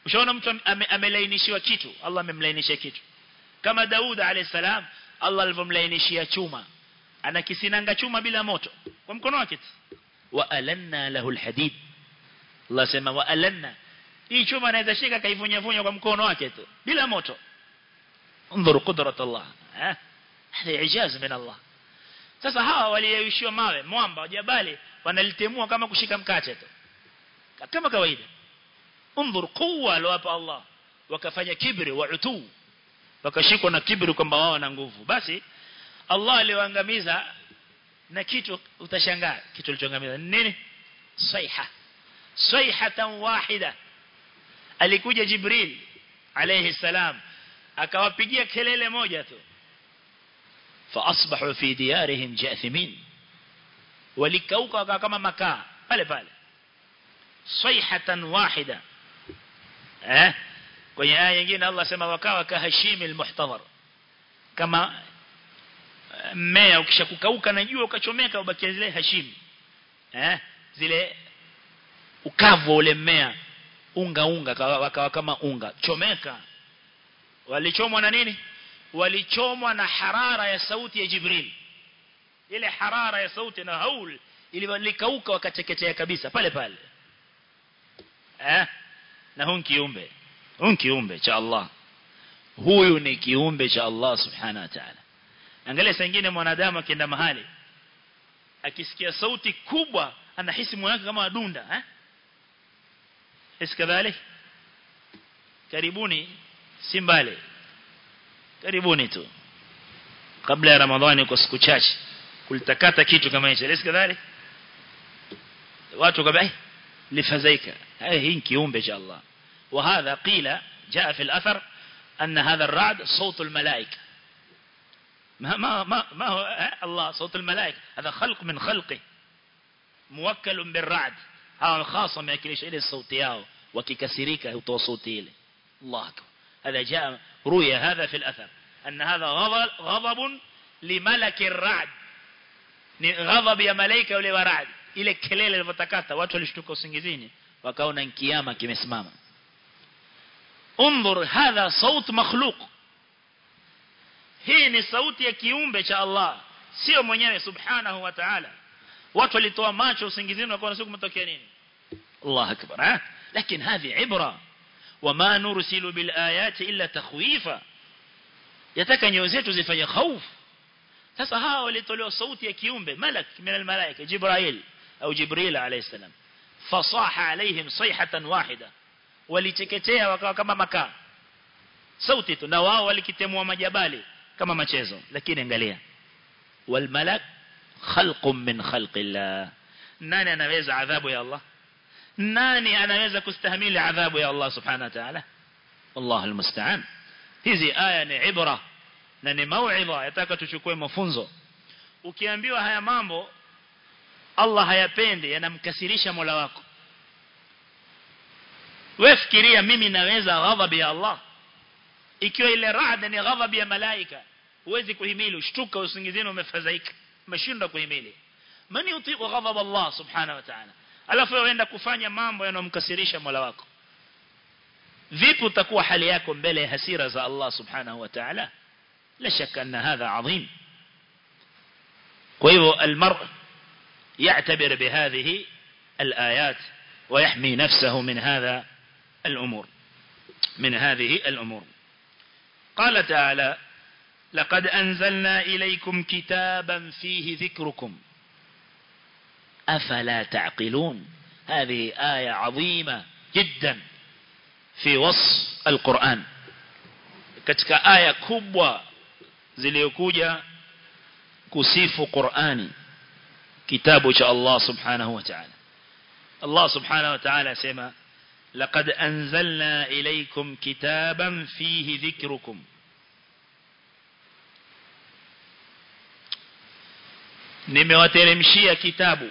ushaona mtu ame, amelainishiwa kitu Allah amemlainishia kitu kama Daud alayhi salam Allah alivyomlainishia chuma ana kisinanga chuma bila moto kwa mkono wake wa alanna lahu alhadid Allah sema wa alanna hii chuma anaweza shika kaivunya vunya kwa mkono wake tu bila moto انظروا قدرة الله ها هذا إعجاز من الله sasa hawa waliyeyushiwa mawe mwamba jabali wanalitemua kama kushika mkate tu kama kawaida انظر قوه alowapa Allah wakafanya kibri wa utu wakashikwa na kibri kwamba wao wana nguvu basi Allah aliwaangamiza na kitu utashangaa kitu alichoangamiza nini saiha saihatan wahida alikuja Jibril alayhi salam akawapigia kelele moja tu فاصبحوا في ديارهم جاثمين walikauka wakawa kama makaa pale pale sayhatan wahida eh kwenye aya nyingine Allah sema wakawa kahashimi almuhtadhar kama mmea ukishakukauka na jua ukachomeka ubakia zile hashim eh zile ukavu ule mmea unga unga wakawa kama unga chomeka walichomwa na nini walichomwa na harara ya sauti ya Jibril ile harara ya sauti na haul ililikauka wakateketea kabisa pale pale eh na huyu kiumbe huyu kiumbe cha Allah huyu ni kiumbe cha Allah subhanahu wa ta'ala angalia saa nyingine mwanadamu akienda mahali akisikia sauti kubwa anahisi moyo wake kama adunda eh iskadhalik karibuni si mbali karibuni tu kabla ya ramadhani kwa siku chache kulitakata kitu kama hicho lesi kadhalik watu kabla lifadhaika hii ni kiumbe cha Allah وهذا قيل جاء في الأثر أن هذا الرعد صوت الملائكة ما ما ما, ما هو الله صوت الملائكة هذا خلق من خلقه موكل بالرعد هذا خاصة ما يكليش إلى الصوت ياو وككسريك هو صوتي إلي الله أكبر هذا جاء روي هذا في الأثر أن هذا غضب, غضب لملك الرعد غضب يا ملائكة ule wa rad ile kelele ilipotakata watu walishtuka usingizini wakaona kiyama kimesimama انظر هذا صوت مخلوق hii ni sauti ya kiumbe cha Allah sio mwenyewe subhanahu wa ta'ala watu walitoa macho usingizini wakaona siku kumetokea nini Allah akbar ha lakini hizi ibra wama nursilu bil ayati illa takhwifa yataka nyoyo zetu zifanye hofu sasa hawa walitolewa sauti ya kiumbe malak min al malaika jibril au jibril alayhi salam fasaha alaihim sayhatan wahida waliteketea wakawa kama makaa sauti tu na wao walikitemua majabali kama machezo lakini angalia wal malak khalqun min khalqillah nani anaweza adhabu ya Allah nani anaweza kustahimili adhabu ya Allah subhanahu wa ta'ala Allah almusta'an hizi aya ni ibra na ni mauidha yataka tuchukue mafunzo ukiambiwa haya mambo Allah hayapendi yanamkasirisha Mola wako wewe fikiria mimi naweza ghadhabu ya Allah ikiwa ile raada ni ghadhabu ya malaika huwezi kuhimili ushtuka usingizini umefadhaika umeshindwa kuhimili mani utiku ghadhab Allah subhanahu wa ta'ala alafu uenda kufanya mambo yanomkasirisha Mola wako vipi utakuwa hali yako mbele ya hasira za Allah subhanahu wa ta'ala la shaka anna hadha adhim kwa hivyo almar يعتبر بهذه الآيات ويحمي نفسه من هذا الأمور من هذه الأمور قال تعالى لقد أنزلنا إليكم كتابا فيه ذكركم أفلا تعقلون هذه آية عظيمة جدا في وصف القرآن katika aya kubwa zilizokuja kusifu Qur'ani kitabu cha Allah subhanahu wa ta'ala Allah subhanahu wa ta'ala sema laqad anzalna ilaykum kitaban fihi dhikrukum nimewateremshia kitabu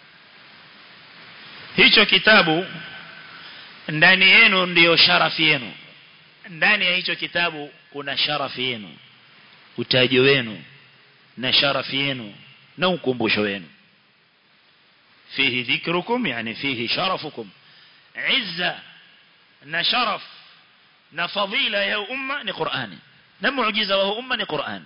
hicho kitabu ndani yenu ndiyo sharafi yenu ndani ya hicho kitabu kuna sharafi yenu utajo wenu na sharafi yenu na ukumbusho wenu fihi dhikrukum yani fihi sharafukum izza na sharaf na fadhila ya umma ni Qur'ani na muujiza wa umma ni Qur'an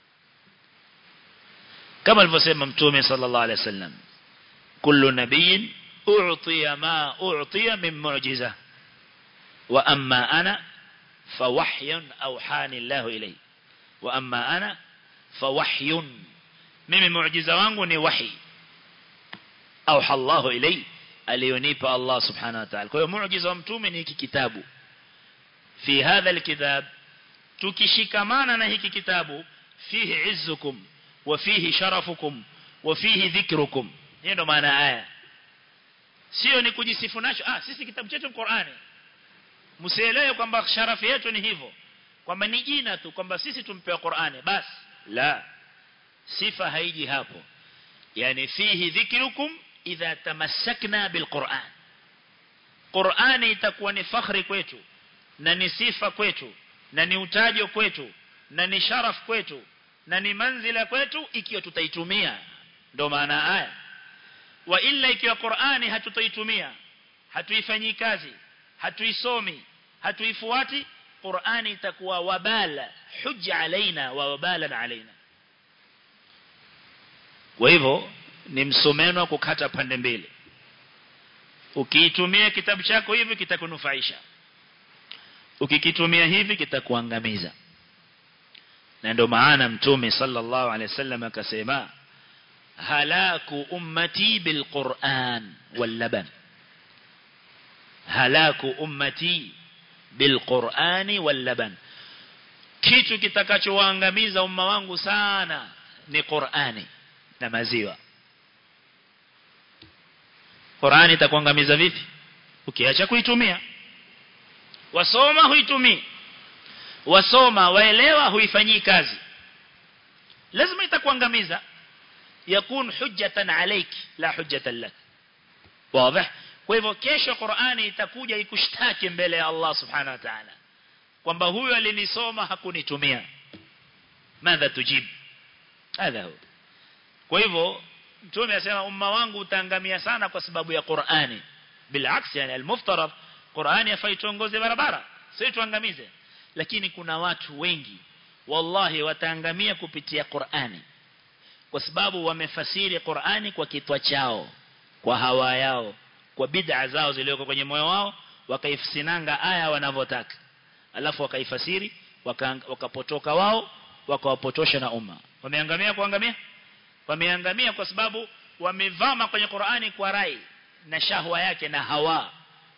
kama alivyosema mtume sallallahu alaihi wasallam kullu nabiyyin u'tiya ma u'tiya min mu'jiza wa amma ana fawahyun awhani Allah ilayhi wa amma ana fawahyun mimi muujiza wangu ni wahi awha Allah ilayhi aliyonipa Allah subhanahu wa ta'ala kwa hiyo muujiza wa mtume ni hiki kitabu fi hadha alkitab tukishikamana na hiki kitabu fihi izzukum wa fihi sharafukum wa fihi dhikrukum hiyo ndo maana aya sio ni kujisifu nacho ah sisi kitabu chetu Qur'ani msielewe kwamba sharafu yetu ni hivyo kwamba ni jina tu kwamba sisi tumpewa Qur'ani basi la sifa haiji hapo yani fihi dhikrukum idha tamassakna bilquran Qur'ani itakuwa ni fakhri kwetu na ni sifa kwetu na ni utajo kwetu na ni sharaf kwetu na ni manzila kwetu ikiwa tutaitumia ndo maana haya wa illa ikiwa Qur'ani hatutaitumia hatuifanyi kazi hatuisomi hatuifuati Qur'ani itakuwa wabala hujja alaina wa wabala alaina kwa hivyo ni msomeno kukata pande mbili ukiitumia kitabu chako hivi kitakunufaisha ukikitumia hivi kitakuangamiza na ndio maana mtume sallallahu alaihi wasallam akasema halaku ummati bilquran wallaban halaku ummati bilqurani wallaban kitu kitakachowaangamiza umma wangu sana ni Qur'ani na maziwa Qur'ani itakuangamiza vipi ukiacha kuitumia wasoma huitumii wasoma waelewa huifanyii kazi lazima itakuangamiza yakun hujjatan alayki la hujjatan lak wazi kwa hivyo kesho Qur'ani itakuja ikushtaki mbele ya Allah subhanahu wa ta'ala kwamba huyu alinisoma hakunitumia madha tujib hadha huwa kwa hivyo mtume anasema umma wangu utaangamia sana kwa sababu ya Qur'ani bilaks yani almuftarad Qur'ani yafai tuongoze barabara sio tuangamize lakini kuna watu wengi wallahi wataangamia kupitia Qur'ani kwa sababu wamefasiri Qur'ani kwa kitwa chao kwa hawa yao kwa bid'a zao zilizoko kwenye moyo wao wakaifisinanga aya wanavyotaka alafu wakaifasiri wakapotoka waka wao wakawapotosha na umma wameangamia kuangamia wameangamia kwa sababu wamevama kwenye Qur'ani kwa rai na shahwa yake na hawa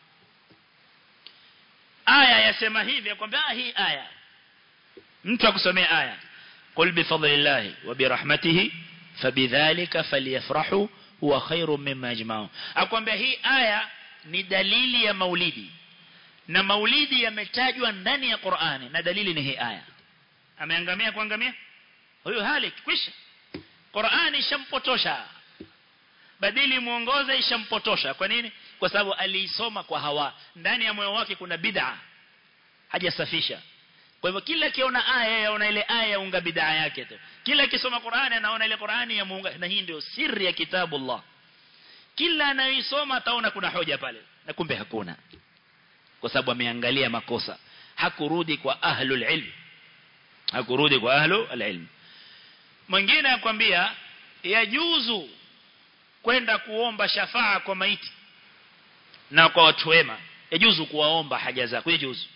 aya yasema hivi yakwambia hii aya mtu akusomea aya qul bi fadlillahi wa bi rahmatihi fabidhalika falyafrahu huwa khairum mimma yajma'un akwambia hii aya ni dalili ya maulidi na maulidi yametajwa ndani ya Qur'ani na dalili ni hii aya ameangamia kuangamia huyo halik kwisha Qur'ani ishampotosha badili muongoze ishampotosha kwa nini kwa sababu aliisoma kwa hawa ndani ya moyo wake kuna bid'a hajasafisha kwa hivyo kila kiona aya yaona ile aya yaunga bid'a yake tu kila kisoma Qur'ani anaona ile Qur'ani ya muunga na hii ndio siri ya kitabu Allah kila anaisoma ataona kuna hoja pale na kumbe hakuna kwa sababu ameangalia makosa hakurudi kwa ahlul ilm hakurudi kwa ahlul ilm mwingine akwambia yajuzu kwenda kuomba shafaa kwa maiti na kwa watu wema yajuzu kuwaomba haja zako yajuzu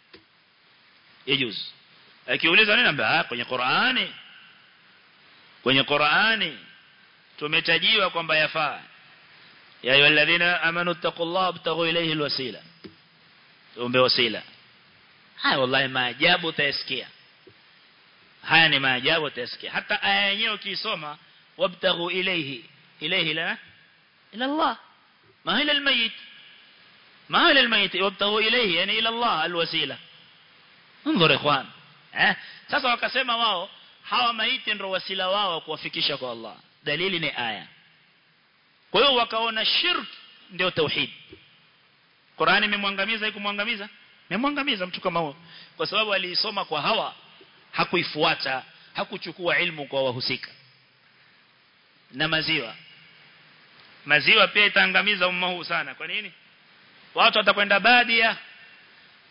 yajuzu akiuliza nini ambia kwenye Qur'ani kwenye Qur'ani tumetajiwa kwamba yafaa ya ayyuhalladhina amanu taqullaha wabtaghu ilayhi alwasila tuombe wasila haya wallahi maajabu utayasikia haya ni maajabu utayasikia hata aya yenyewe ukisoma wabtaghu ilayhi ilayhi la ila Allah ma ila almayit ما إلى الميت وابتغوا إليه يعني إلى الله الوسيلة انظر إخوان eh sasa wakasema wao hawa maiti ndio wasila wao kuwafikisha kwa Allah dalili ni aya kwa hiyo wakaona shirk ndio tauhid Qur'ani imemwangamiza ikumwangamiza imemwangamiza mtu kama huyo kwa sababu aliisoma kwa hawa hakuifuata hakuchukua ilmu kwa wahusika na maziwa maziwa pia itaangamiza umma huu sana kwa nini watu watakwenda badia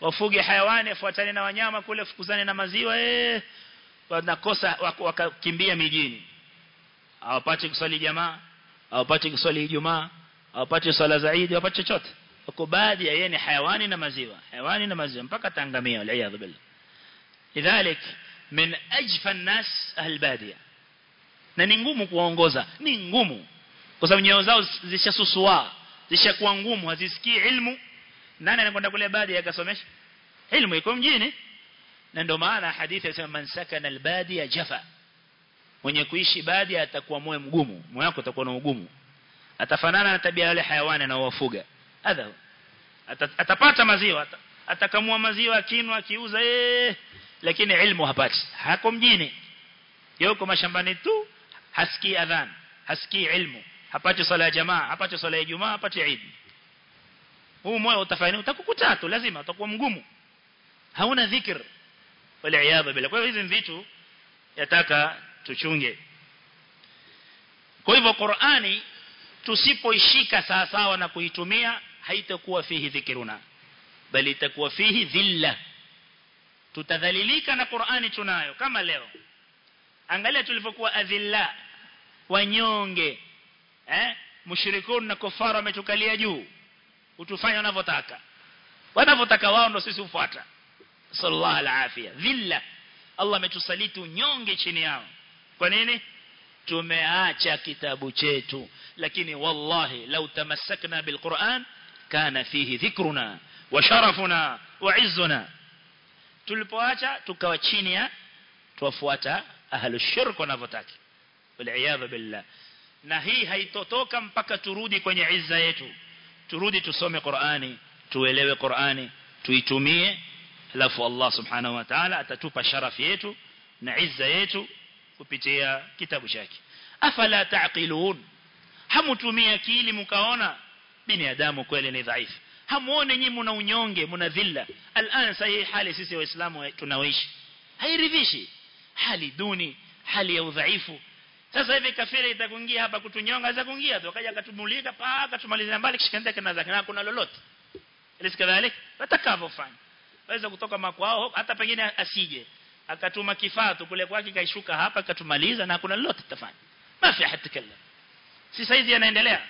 wafuge hayawani afuatane na wanyama kule fukuzane na maziwa eh wanakosa wakakimbia mijini hawapati kuswali jamaa hawapati kuswali ijumaa hawapati swala zaidi hawapati chochote wako baadhi ya yeye ni hayawani na maziwa hayawani na maziwa mpaka tangamia wal billah lidhalik min ajfa an-nas ahlbadia na ni ngumu kuwaongoza ni ngumu kwa sababu nyoyo zao zishasusua zishakuwa ngumu hazisikii ilmu nani anakwenda kule baadhi akasomesha ilmu iko mjini na ndio maana hadithi inasema man sakana al-badia jafa mwenye kuishi baadhi atakuwa moyo mgumu moyo wako utakuwa na ugumu atafanana na tabia yale hayawani na wafuga hadha atapata maziwa atakamua maziwa akinwa akiuza eh lakini ilmu hapati hako mjini yuko mashambani tu hasikii adhan hasikii ilmu hapati swala ya jamaa hapati swala ya jumaa hapati eid huu moyo utafanya utakukuta tu lazima utakuwa mgumu hauna dhikr wala iyadha bila kwa hiyo hizi vitu yataka tuchunge kwa hivyo Qur'ani tusipoishika sawa sawa na kuitumia haitakuwa fihi dhikruna bali itakuwa fihi dhilla tutadhalilika na Qur'ani tunayo kama leo angalia tulivyokuwa adhilla wanyonge eh mushrikun na kufara wametukalia juu utufanya wanavyotaka wanavyotaka wao ndo sisi ufuata sallallahu alafia dhilla Allah ametusaliti unyonge chini yao kwa nini tumeacha kitabu chetu lakini wallahi lau tamassakna bilquran kana fihi dhikruna wa sharafuna wa izzuna tulipoacha tukawa chini ya tuwafuata ahlu shirk wanavyotaka wal billah na hii haitotoka mpaka turudi kwenye izza yetu turudi tusome Qur'ani tuelewe Qur'ani tuitumie alafu Allah subhanahu wa ta'ala atatupa sharafu yetu na izza yetu kupitia kitabu chake afala taqilun hamutumia akili mkaona binadamu kweli ni dhaifu hamuone nyinyi mna unyonge mna dhilla al'an sahi hali sisi waislamu tunaoishi hairidhishi hali duni hali ya udhaifu sasa hivi kafiri itakuingia hapa kutunyonga za kuingia tu akaja akatumulika paka tumaliza mbali kishikanda kana zake na kuna lolote ilikadhalik watakavyofanya waweza kutoka makwao hata pengine asije akatuma kifaa tu kule kwake kaishuka hapa akatumaliza na kuna lolote tafanya mafi hatakallam si saizi yanaendelea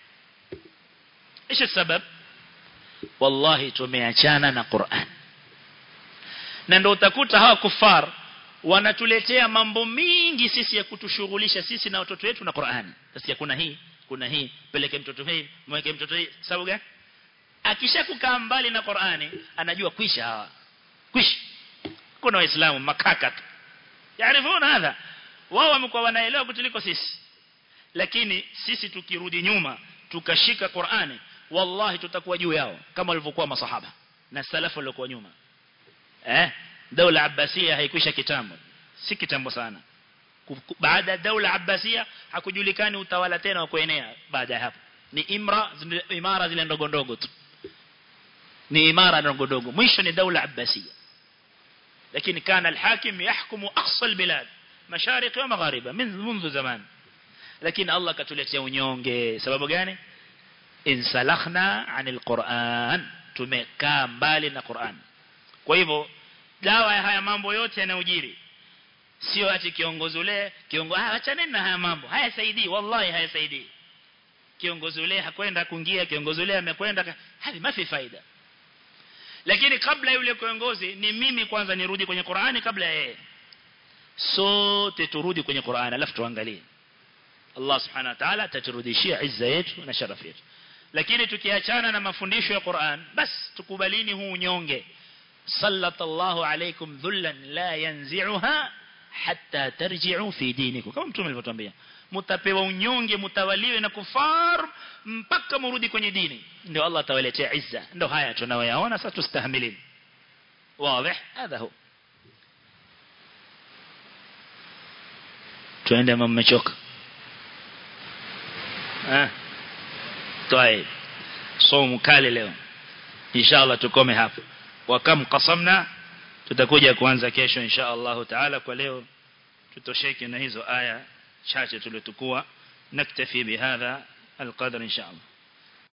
ايش السبب wallahi tumeachana na Qur'an na ndio utakuta hawa kufar wanatuletea mambo mingi sisi ya kutushughulisha sisi na watoto wetu na Qur'an sasa kuna hii kuna hii peleke mtoto hii mweke mtoto hii sababu gani akishakukaa mbali na Qur'ani anajua kwisha hawa kwisha kuna waislamu makaka tu yaarifuna hadha wao wamekuwa wanaelewa kutuliko sisi lakini sisi tukirudi nyuma tukashika Qur'ani wallahi tutakuwa juu yao kama walivyokuwa masahaba na salafu waliokuwa nyuma eh daula abbasia haikwisha kitambo si kitambo sana baada ya daula abbasia hakujulikani utawala tena wa kuenea baada ya hapo ni imra imara zile ndogo ndogo tu ni imara ndogo ndogo mwisho ni daula abbasia lakini kana alhakim yahkumu aqsa albilad mashariki wa maghariba min منذ zaman lakini Allah katuletea unyonge sababu gani insalakhna anil Qur'an tumekaa mbali na Qur'an kwa hivyo dawa ya haya mambo yote yanayojiri sio ati kiongozi ule kiongozi ah achana na haya mambo hayasaidii wallahi hayasaidii kiongozi ule hakwenda kuingia kiongozi ule amekwenda hadi mafi faida lakini kabla yule kiongozi ni mimi kwanza nirudi kwenye Qur'ani kabla yeye sote turudi kwenye Qur'ani alafu tuangalie Allah subhanahu wa ta'ala ataturudishia izza yetu na sharafu yetu lakini tukiachana na mafundisho ya Qur'an bas tukubalini huu unyonge sallallahu alaykum dhullan la yanzi'uha hatta tarji'u fi dinikum kama mtume alivyotuambia mtapewa unyonge mtawaliwe na kufar mpaka murudi kwenye dini ndio Allah atawaletea izza ndio haya tunayoyaona sasa tustahimilini واضح هذا هو tuende mmechoka ah طيب somo kali leo inshallah tukome hapo wa kam qasamna tutakuja kuanza kesho inshallah taala kwa leo tutosheke na hizo aya chache tulizotukua naktafi bihadha alqadr inshallah